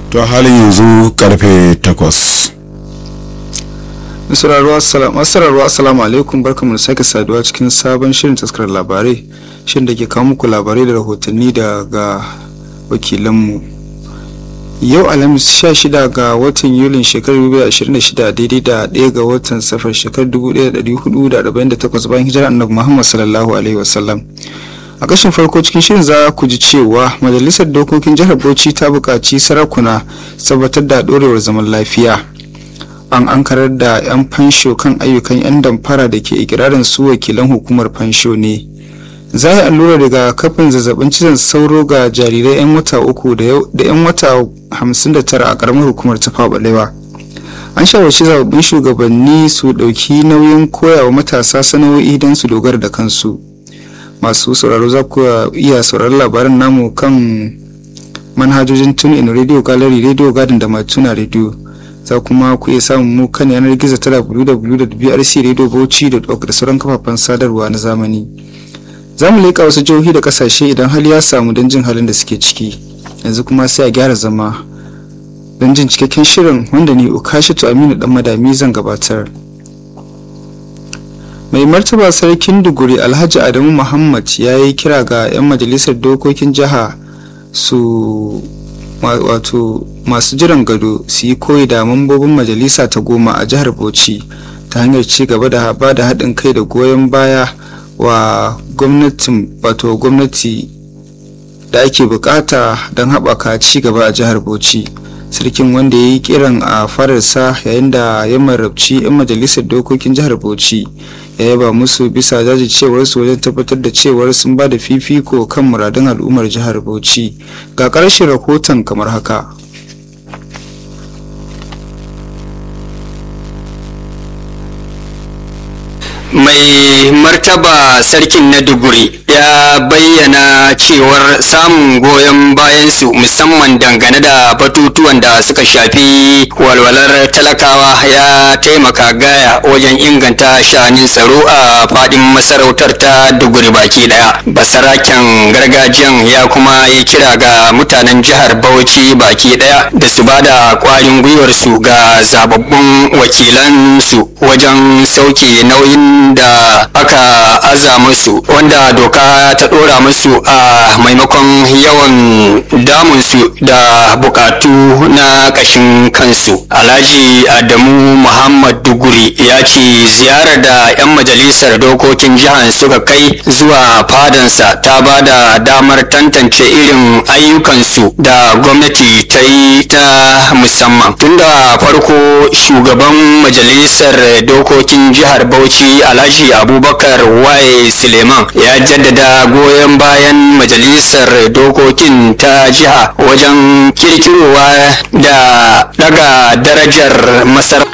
to halin yanzu karfe takwas masararwa assalamu alaikum barkamu da sake saduwa cikin sabon shirin taskar labarai shirin da ke kawo muku labarai da rahotanni daga wakilanmu yau alhamis 16 ga watan yulin shekarar 2026 daidai da 1 ga watan safar shekarar 1448 bayan hijirar annabi muhammad sallallahu alaihi wasallam a kashin farko cikin shirin za ku ji cewa majalisar dokokin jihar bauchi ta buƙaci sarakuna tabbatar da ɗorewar zaman lafiya an ankarar da 'yan fansho kan ayyukan 'yan damfara da ke ikirarin su wakilan hukumar fansho ne za a allura daga kafin zazzabin cizon sauro ga jarirai 'yan wata uku da 'yan wata 59 a karamar hukumar ta balewa an shawarci zababbin shugabanni su ɗauki nauyin koyawa matasa sana'o'i don su dogara da kansu masu sauraro za ku iya sauraron labaran namu kan manhajojin tun in radio gallery radio garden da matuna radio za kuma ku iya samun mu kan yanar gizo ta www.brcradiobauchi.org da sauran kafafen sadarwa na zamani za mu leƙa wasu jihohi da ƙasashe idan hali ya samu don jin halin da suke ciki yanzu kuma sai a gyara zama don jin cikakken shirin wanda ni ukashitu aminu dan madami zan gabatar mai martaba sarkin duguri alhaji adamu muhammad ya yi kira ga 'yan majalisar dokokin jiha su wato masu jiran gado su yi koyi da mambobin majalisa ta goma a jihar bauchi ta hanyar ci gaba da ba da haɗin kai da goyon baya wa gwamnatin wato gwamnati da ake bukata don haɓaka ci gaba a jihar bauchi sarkin wanda ya yi kiran a fararsa yayin da ya marabci 'yan majalisar dokokin jihar bauchi ya yaba musu bisa jajircewarsu wajen tabbatar da cewar sun ba da fifiko kan muradun al'ummar jihar bauchi ga ƙarshen rahoton kamar haka mai martaba sarkin na duguri ya bayyana cewar samun goyon bayansu musamman dangane da batutuwan da suka shafi walwalar talakawa ya taimaka gaya wajen inganta sha'anin tsaro a fadin masarautar ta duguri baki daya basaraken gargajiyan ya kuma yi kira ga mutanen jihar bauchi baki daya da su ba da kwarin gwiwarsu ga zababbun wakilansu wajen sauke nauyin da aka aza musu wanda doka ta dora musu a maimakon yawan damunsu da bukatu na kashin kansu alhaji adamu muhammad duguri ya ce ziyarar da 'yan majalisar dokokin jihar suka kai zuwa fadansa ta ba da damar tantance irin ayyukansu da gwamnati ta yi ta musamman tunda farko shugaban majalisar dokokin jihar bauchi alhaji abubakar waye suleiman ya jaddada goyon bayan majalisar dokokin ta jiha wajen kirkirowa da daga darajar masar